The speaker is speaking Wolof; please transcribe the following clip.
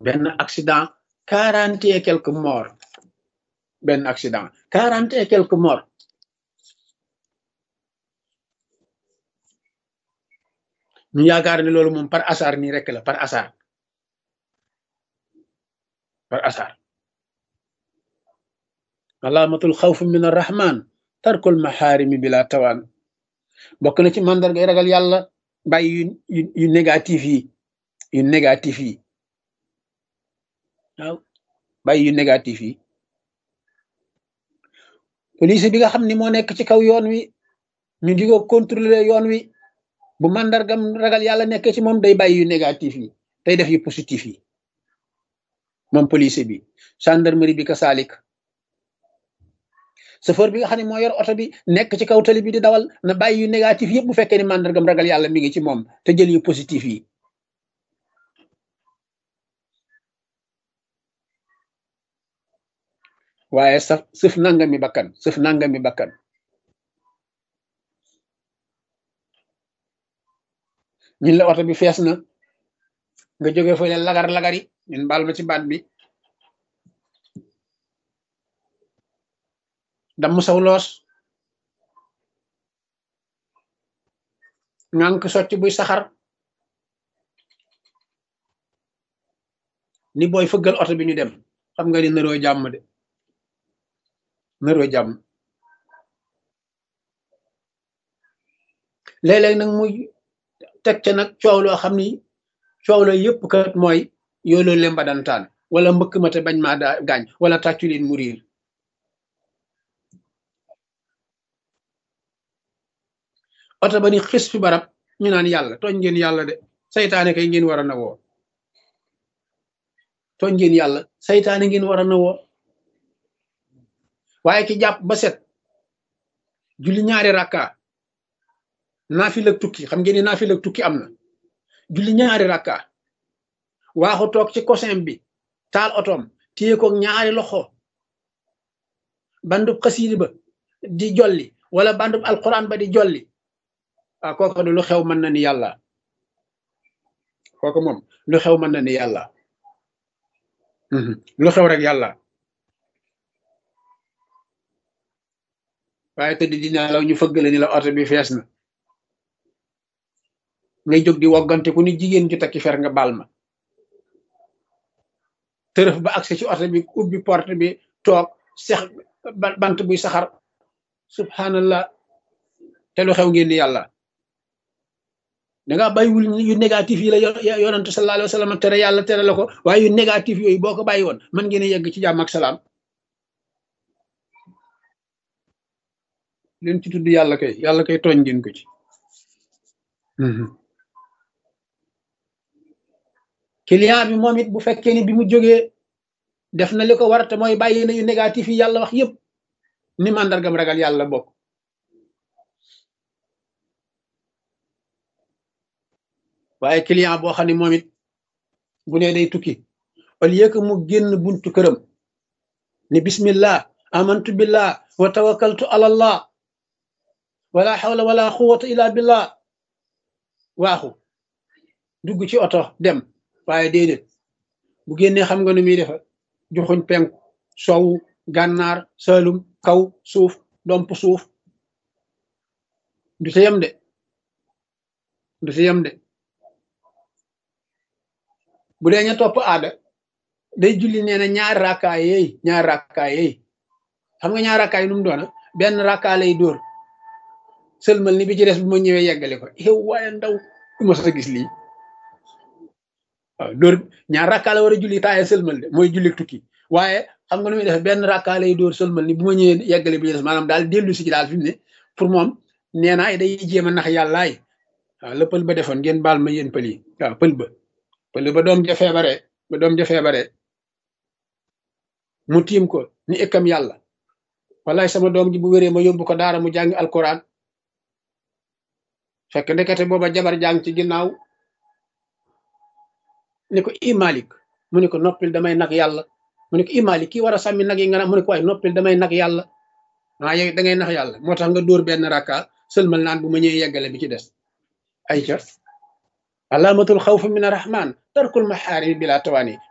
benn accident quarante et quelques morts benn accident quarante et quelques morts ñu yaakaar ne loolu moom par hasard nii rek la par hasard par hasard alaamatul xawf min arrahman tarkul maxaarimi bila tawaan bokk na ci mandargay ragal yàlla bàyyi yu yu négatif yi yu négatif yi waaw bàyyi yu négatif yi police bi nga xam ni moo nekk ci kaw yoon wi ñu di ko contrôler yoon wi bu mandargam ragal yàlla nekk ci moom day bàyyi yu négatif yi day def yu positif yi moom police bi gendarmerie bi ka saalik chauffeur bi nga xam ne moo yor oto bi nekk ci kaw tali bi di dawal na bàyyi yu négatif yëpp bu fekkee ni mandargam ragal yàlla mi ngi ci moom te jël yu positif yi waaye saf sëf nangami bakkan sëf nangami bakkan ñun la oto bi fees na nga jóge fa leen lagar lagari ñun baal ma ci baat bi damm saw loos ngànk sotti buy saxar ni booy fëggal oto bi ñu dem xam nga ni naroo jàmm de naroo jàmm léeg-léeg nag muy teg ca nag coow loo xam ni coow la yëpp kat mooy yooloo lemba dantaan wala mbëkk ma te bañ maa daa gaañ wala tàccu leen mu riir oto ba ni xis fi barab ñu naan yàlla tooñ ngeen yàlla de saytaane kay ngeen war a na woo tooñ ngeen yàlla saytaane ngeen war a na woo waaye ki jàpp ba set julli ñaari rakka naafila tukki xam ngeen ni naafila tukki am na julli ñaari rakka waaxu toog ci cosin bi taal otoom téye ko ñaari loxo bandub xasiidi ba di jolli wala bandub alquran ba di jolli ah kooku lu xew mën na ni yàlla kooku moom lu xew mën na ni yàlla lu xew rek yàlla waaye tëdd dina law ñu fëggale ni la oto bi fees na ngay jóg di woggante ku ni jigéen ju takki fer nga baal ma tërëf ba agsi ci oto bi ubbi porte bi toog sex bant buy saxar subhanallah te lu xew ngeen ni yàlla danga bàyyiwul yu négatif yi la yonante sallallahu alayhi wa sallam tere yàlla tere la ko waaye yu négatif yooyu boo ko bàyyi woon mën ngeen a yegg ci jàmm ak salaam leen ci tudd yàlla kay yàlla kay tooñ ngeen ko ci client bi moom it bu fekkee ni bi mu jógee def na li ko war te mooy bàyyi na yu négatif yi yàlla wax yépp ni màndargam ragal yàlla bokk waaye client boo xam ne moom it bu ne day tukki au lieu que mu génn buntu këram ni bismillah amantu billah wa tawakkaltu ala allah wala hawla wala quwwata illa billah waaxu dugg ci oto dem waaye déedéet bu génnee xam nga nu muy defa joxuñ penku sow gànnaar salum kaw suuf domp suuf du ci yem de du ci yem de bu dee ña topp aada day julli nee na ñaari rakkaa yeey ñaari rakkaa yeey xam nga ñaari rakkaa yi nu mu doona benn rakkaa lay dóor sëlmal ni bi ci des bu ma ñëwee yeggale ko yow waaye ndaw du ma sa gis lii waaw dóor ñaar rakkaa la war a julli taaye sëlmal de mooy julli tukki waaye xam nga nu muy def benn rakkaa lay dóor sëlmal ni bu ma ñëwee yeggale bi ci des maanaam daal dellu si ci daal fi mu ne pour moom nee naa day jéem a nax yàllaay waaw la pël ba defoon ngeen baal ma yéen pël yi waaw pël ba pël ba doom ja feebare ba doom ja feebare mu tiim ko ni ëkkam yàlla wallaay sama doom ji bu wéree ma yóbbu ko daara mu jàngi alquran fekk ndekete booba jabar jàng ci ginnaaw ni ko i malik mu ne ko noppil damay nag yàlla mu ne ko i malik kii war a sàmmi nag yi nga mu ne ko waaye noppil damay nag yàlla waa yow da ngay nax yàlla moo tax nga dóor benn rakka sëlmal naan bu ma ñëwee yeggale bi ci des ay ca alaamatul xawf min arrahman tarkul maxaarimi bila tawaani